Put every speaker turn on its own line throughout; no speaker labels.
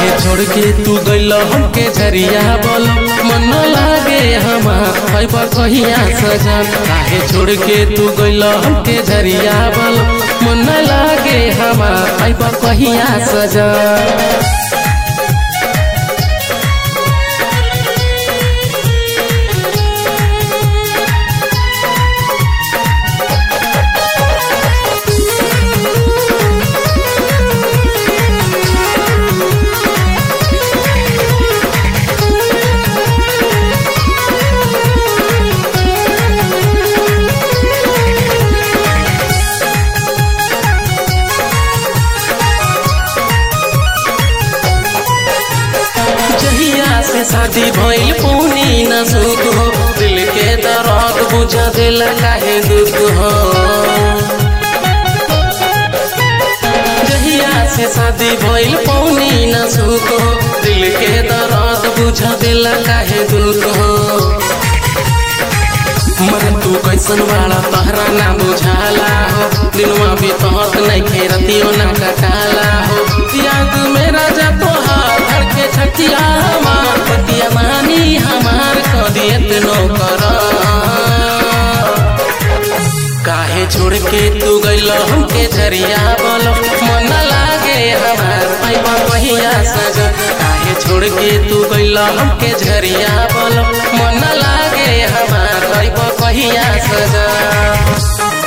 काहे छोड़ के तू गइल हमके झरिया बोल मन न लागे हमार खैब कहिया सजन काहे छोड़ के तू गइल हमके झरिया बोल मन न लागे हमार खैब कहिया सजन जहिया से शादी भइल पूनी न सुख हो दिल के दर्द बुझा दिल काहे दुख हो जहिया से शादी भइल पौनी न सुख हो दिल के दर्द बुझा दिल काहे दुख हो मरे तू कैसन वाला तहरा ना बुझाला हो दिनवा भी तहत नहीं खेरतियो ना कटाला हो याद में राजा तोहार धड़के छतिया हमार पतिया मानी हमार कदियत नो कर काहे छोड़ के तू गइल हमके झरिया बोलो मन न लागे हमार पैबा कहिया सजन काहे छोड़ के तू गइल हमके झरिया बोलो मन न लागे हमार पैबा कहिया सजन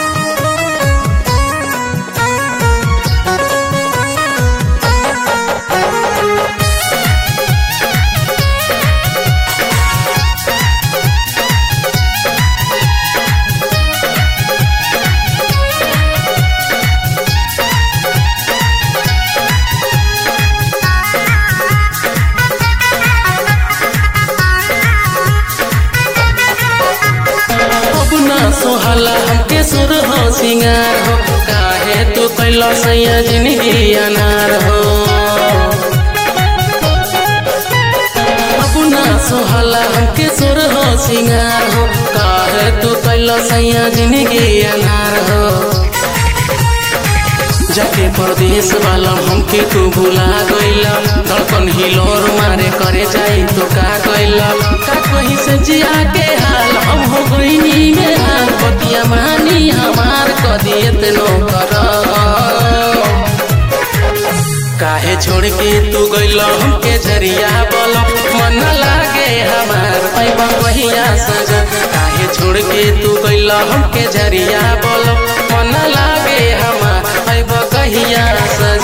अब ना सोहला हमके सुर हो सिंगार हो काहे तू कैला सैया जिंदगी अनार हो अब ना सोहला हमके सुर हो सिंगार हो काहे तू कैला सैया जिंदगी अनार हो जाके परदेश वाला हमके तू भुला गइला धड़कन हिलोर मारे करे जाई तो का गइला का कहीं से जिया के हाल हम हो गइनी में हाल पतिया मानी हमार कदियत नो कर काहे छोड़ के तू गइल हमके झरिया बोल मन न लागे हमार पैबा कहिया सजन काहे छोड़ के तू गइल हमके झरिया बोल मन न लागे हमार पैबा कहिया सजन